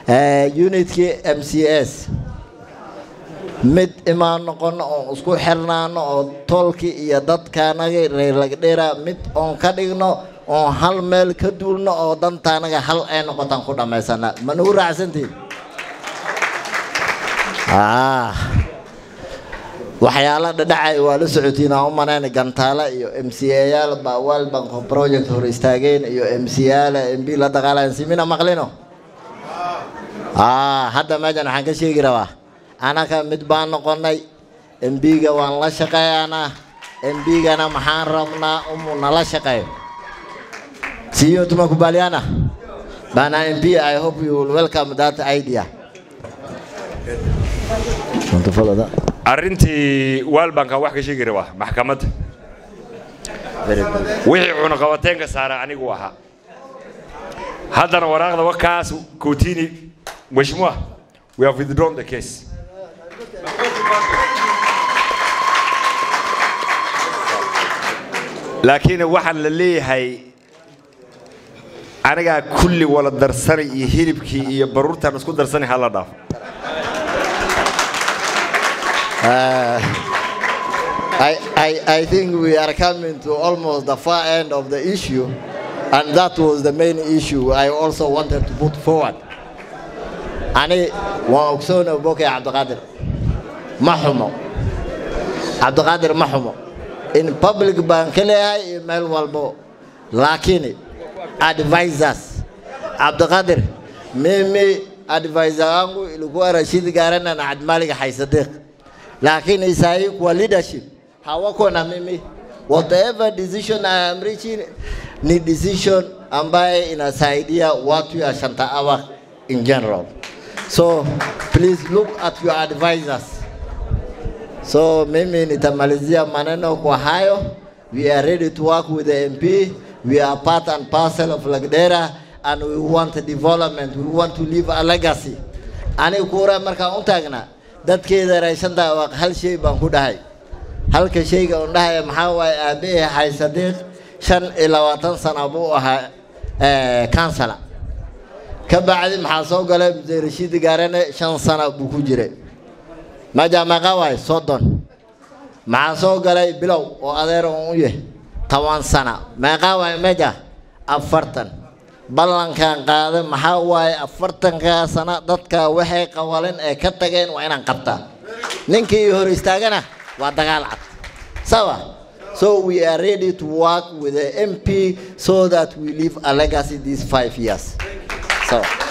unitkii m c s mid imaan noqono oon isku xirnaano oo toolkii iyo dadkaanaga reer lagdheera mid oon ka dhigno oon hal meel ka duulno oo dantaanaga hal ay noqotaan ku dhammaysana ma nagu raacsantiin waxyaala dhadhacay waa la socotiin aan u manayna gantaale iyo m c ayaal baa world bank project hor istaageen iyo m c yaala m b la dagaalayan simina maqlino hadda meeshan waxaan ka sheegi rabaa anaka mid baan noqonay mbiga waan la shaqeeyanaa mbigana maxaan rabnaa umu nala shaqeeyo siyo tumakubaliana bana mp i hope you will welcome that idea arrintii waalbankan wax ka sheegi rabaa maxkamadda wixii cunaqabateenka saara anigu ahaa haddana waraaqda wakaas kotini mheshimiwa we have withdrawn the case laakiin waxaan la leeyahay anigaa kulli wala darsanay iyo hilibkii iyo baruurtaan isku darsanay hala dhaafo I, I, I think we are coming to almost the far end of the issue, and that was the main issue I also wanted to put forward. Ani waan ogsoona bokay Cabdiqaadir ma xumo Cabdiqaadir ma xumo in public baan ka leeyahay iyo meel walbo laakiin advisors Cabdiqaadir mimi advisor wangu ilikuwa Rashid Garana na Abdimalik Haisadiq lakini isahi kwa leadership hawako na mimi whatever decision I am reaching ni decision ambaye inasaidia watu ya Shantawa in general so please look at your advisors so mimi nitamalizia maneno kwa hayo we are ready to work with the MP we are part and parcel of Lagdera and we want development we want to leave a legacy ani kuura markaan u taagnaa dadkeeda raashanta waa hal shay baan ku dhahay halka shayga un dhahaya maxaa waaye aabbahe xay sadiiq shan iyo labaatan sana buu ahaa kansala ka bacdi maxaa soo galay muse rashiid gaarane shan sana buu ku jiray maja meeqa waaye soddon maxaa soo galay bilow oo adeer un u yahay toban sana meeqa waaye meja afartan ballankan qaada maxaa waaye afartankaa sana dadka waxay qawalin ee ka tageen waa inaan qabtaa ninkii hor istaagana waa dagaal cad sawa so we are ready to work with the mp so that we leave a legacy these five years so